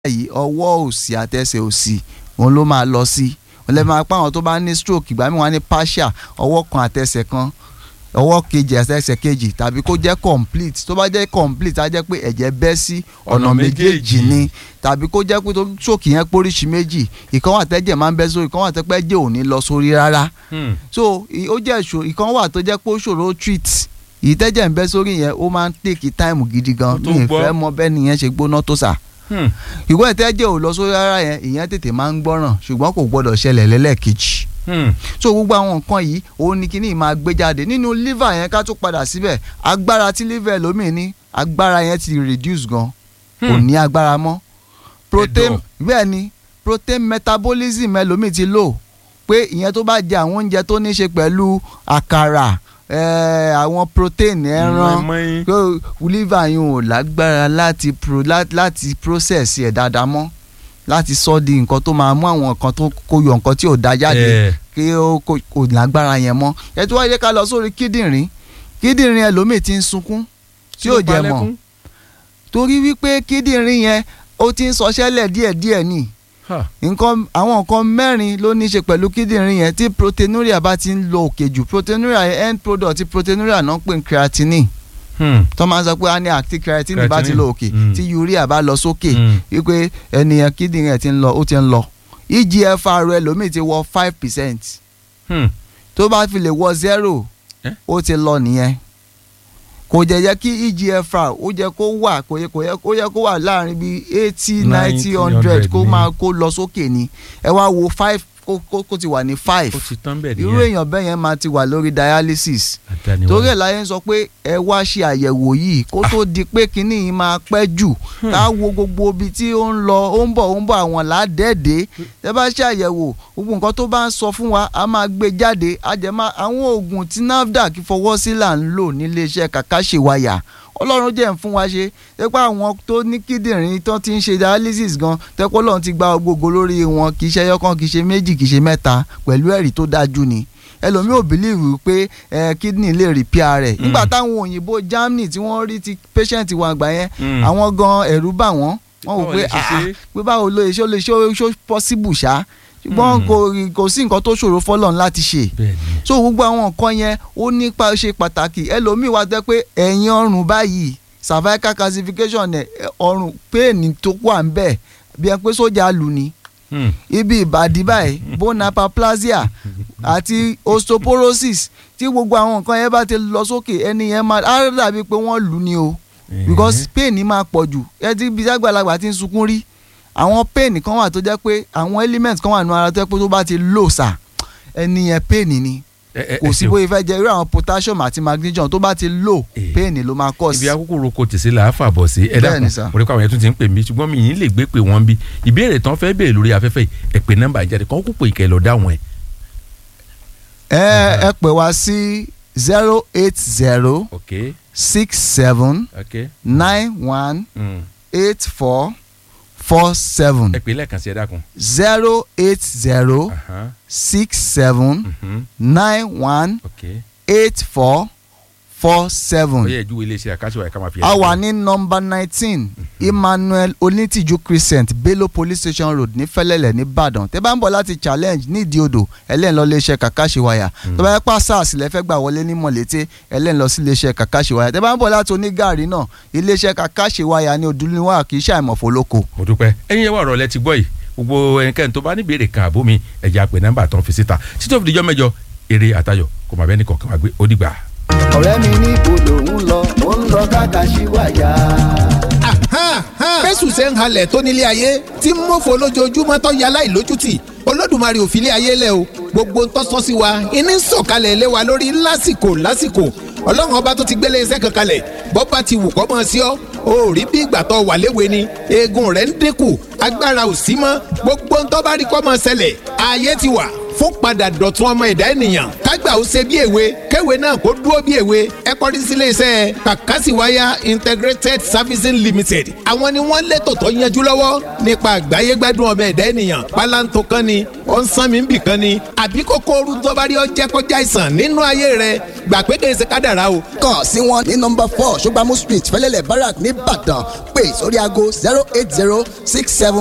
yìí ọwọ́ òsì àtẹsẹ̀ òsì òun ló máa lọ sí òun lè máa pa àwọn tó bá ní stroke ìgbà míì wọ́n á ní partial ọwọ́ kan àtẹsẹ̀ kan ọwọ́ kejì àtẹsẹ̀ kejì tàbí kó jẹ́ complete tó bá jẹ́ complete á jẹ́ pé ẹ̀jẹ̀ bẹ́ sí ọ̀nà Ọ̀nà méjèèjì méjèèjì. ni tàbí kó jẹ́ pé tó stroke yẹn póríṣi méjì ìkan wà tẹ́jẹ̀ máa ń bẹ́ sórí ìkan wà tẹ́pẹ́ jẹ́ ò ní lọ sórí rárá Hmm. so i- ó jẹ́ ìṣòro ìkan wà tó jẹ́ pé ó ṣòro treat èyí tẹ́jẹ̀ ń bẹ́ sórí yẹn ó máa ń take time gidi gan Ó tó mi ì gbọ́. fẹ́ mọ bẹ́ẹ̀ nìyẹn ṣe gbóná tó sà Hmm. ìwé ìtẹ́jẹ̀ ò lọ sórí rárá yẹn ìyẹn tètè máa ń gbọ́ràn ṣùgbọ́n kò gbọ́dọ̀ ṣẹlẹ̀ lẹ́lẹ́kejì Hmm. so gbogbo àwọn nǹkan yìí òun ni kíní máa gbé jáde nínú liver yẹn ká tó padà síbẹ̀ agbára tí liver lómi ní agbára yẹn ti reduce gan kò Hmm. ní agbára mọ́ protein Ẹ̀dọ̀. bẹ́ẹ̀ ni protein metabolism ẹlòmíì ti lò pé ìyẹn tó bá jẹ àwọn oúnjẹ tó ní í ṣe pẹ̀lú àkàrà eh, àwọn protein ẹran Mọ́ínmọ́ín. kó liver yìí ò lágbára láti pro láti, láti process ẹ̀ dáadáa mọ́ láti sọ di nǹkan tó máa mú àwọn nǹkan tó kó yọ nǹkan tí ò da jáde Eh. kí ó kò kò lágbára yẹn mọ́ ẹ tí wọ́n yẹ ká lọ sórí kíndìnrín kíndìnrín ẹlòmíì ti ń sunkún tí ò jẹ mọ́ Lẹ́kún. torí wípé kíndìnrín yẹn ó ti ń sọṣẹ́lẹ̀ díẹ̀díẹ̀ ni Ha. nǹkan àwọn nǹkan mẹ́rin ló ní í ṣe pẹ̀lú kíndìnrín yẹn tí proteinuria bá ti ń lọ òkè jù proteinuria yẹn end product ti proteinuria náà ń pè ní creatinine Hmm. tó máa ń sọ pé a ní àti creatinine bá ti Creatinine. lọ òkè Mm. tí urea bá lọ sókè Hmm. wípé ẹnìyẹn kíndìnrín ẹ̀ ti ń lọ ó ti ń lọ eGFR rẹ lómi ti wọ five percent Hmm. tó bá fi lè wọ zero Eh? ó ti lọ nìyẹn kò jẹ́ yẹ kí eGFR ó jẹ́ kó wà kò yẹ kò yẹ kó yẹ kó wà láàrin bíi eighty ninety 90, hundred kó ní. máa kó lọ sókè ni ẹ wá wo five kó kó kó ti wà ní five ó ti tán bẹ́ẹ̀ irú èèyàn bẹ́ẹ̀ yẹn máa ti wà lórí dialysis Àdániwá. torí ẹ̀ láyé ń sọ pé ẹ wá ṣe àyẹ̀wò yìí kó tó di pé kinní yìí máa pẹ́ jù ká wo gbogbo ibi tí ó ń lọ ó ń bọ̀ ó ń bọ̀ àwọn làádẹ́ẹ̀dẹ́ tẹ bá ṣe àyẹ̀wò gbogbo nǹkan tó bá ń sọ fún wa a máa gbé jáde a jẹ́ máa àwọn oògùn tí NAFDAC fọwọ́ sí là ń lò nílé iṣẹ́ kàkàṣèwáyà ọlọ́run jẹ́ ń fún wa ṣe tẹ́pẹ́ àwọn tó ní kíndìnrín tó ti ń ṣe dialysis gan tẹ́pẹ́ ọlọ́run ti gba gbogbo lórí wọn kì í ṣe ẹyọkan kì í ṣe méjì kì í ṣe mẹ́ta pẹ̀lú ẹ̀rí tó dájú ni ẹlòmíì ò bìlíìfù pé ẹ kidney lè repair rẹ̀ nígbà táwọn òyìnbó Germany tí wọ́n rí ti patient wọn àgbà yẹn Hmm. àwọn gan ẹ̀rù bà wọ́n wọ́n wò Báwo pé lè ṣe ah ṣe? pé báwo ló ṣe ó lè ṣe ó ṣó possible ṣá ṣùgbọ́n Hmm. kò kò sí nǹkan tó ṣòro fọ́lọ́run láti ṣe bẹ́ẹ̀ ni. so gbogbo àwọn nǹkan yẹn ó nípa ṣe pàtàkì ẹlòmíì wá tẹ́ pé ẹ̀yìn ọrùn báyìí cervical calcification ẹ̀ ọrùn pain tó wà ń bẹ̀ bí ẹ pé sójà lù ní Hmm. ibi ìbàdí báyìí bone hyperplasia àti osteoporosis tí gbogbo àwọn nǹkan yẹn bá ti lọ sókè ẹni yẹn máa á dàbí pé wọ́n lù ní o because pain máa pọ̀ jù ẹ ti bí àgbàlagbà ti ń sunkún rí àwọn pain kan wà tó jẹ́ pé àwọn element kan wà nínú ara tó jẹ́ pé tó bá ti lò sà ẹni yẹn pain ni Ẹ- ẹ- kò ẹ sí ṣeun. bóyá fẹ́ jẹ irú àwọn potassium àti magnesium tó bá ti lò Eh. pain ló máa cause. ibi akókò roko tèsí là á fàbọ̀ sí ẹ Bẹ́ẹ̀ ni dákun sà. mo rí pé àwọn yẹn tún ti ń pè mí ṣùgbọ́n mi yìí lè gbé pé wọ́n bí ìbéèrè tán fẹ́ béèrè lórí afẹ́fẹ́ yìí ẹ pè nọ́mbà jáde kàn kó pé ìkẹ́ lọ dáhùn ẹ̀. ẹ ẹ pè wá sí zero eight zero ok six seven ok nine one Mm. eight four four seven ẹ pè lẹ́ẹ̀kan sí ẹ dákun. zero eight zero Aha. six seven Mhm. nine one ok eight four four ó seven. yẹ ìjúwe iléeṣẹ́ àkáṣe ká máa fi. a wà ní nọ́mbà nineteen emmanuel onítìjú crescent bello police station road ní fẹ́lẹ́lẹ̀ nìbàdàn tẹ́ bá ń bọ̀ láti challenge nídìí odò ẹlẹ́yìn lọ iléeṣẹ́ kàkàṣewáyà tó bá yẹ pa sars lẹ́fẹ́ gbà wọlé ní mọ̀lété ẹlẹ́yìn lọ sí iléeṣẹ́ kàkàṣewáyà tẹ́ bá ń bọ̀ láti onígàrí náà iléeṣẹ́ kàkàṣewáyà ní odúniwá kì í ṣàìmọ̀fó lóko. mo dúpẹ́ ẹ̀yin yẹn wà ọ̀rọ̀ lẹ ti gbọ́ yìí gbogbo ẹnikẹ́ni tó bá ní béèrè kan àbó mi ẹ̀jẹ̀ àpè nọ́mbà tán fi síta títí òfin ìjọ mẹ́jọ eré àtayọ̀ kò má bẹ́ẹ̀ ní kọ̀ọ̀kan wá gbé ó dìgbà. ọ̀rẹ́ mi ní ibodò ń lọ ó ń lọ kàkàṣewáyà. fẹ́sù ṣe ń halẹ̀ tó nílé ayé tí ń mọ̀fọ́ lójoojúmọ́ tó yẹ aláìlójútì olódùmarè ò fi ilé ayé lẹ̀ o gbogbo tó sọ sí wa iní sọ̀kalẹ̀ lé wa lórí lásìkò lásìkò ọlọ́run ọba tó ti gbélé iṣẹ́ kan kalẹ̀ bọ́ bá ti wù kọ́ mọ́ sí ọ o ò rí bí ìgbà tó wà léwe ni eegun rẹ̀ ń dínkù agbára ò sí mọ́ gbogbo tó bá rí kọ́ mọ́ ṣẹlẹ̀ ayé ti wà fún padà dọ̀tun ọmọ ẹ̀dá ènìyàn kágbà ó ṣe bí èwe kéwe náà kó dúró bí èwe ẹ kọrí sílé iṣẹ́ kàkásìwáyà integrated servicing limited àwọn ni wọ́n létò tó yanjú lọ́wọ́ nípa àgbáyé gbádùn ọmọ ẹ̀dá ènìyàn pálántó kan ni ó ń sán mi ń bì kan ni àbí kókó ooru tó bá rí ọ jẹ́ kọjá àìsàn nínú ayé rẹ gbà pé kèé ṣe kádàrá o. kàn sí wọn ní nọ́mbà four ṣọgbàmù street fẹlẹ́lẹ̀ barak nìbàdàn pé sórí aago zero eight zero six seven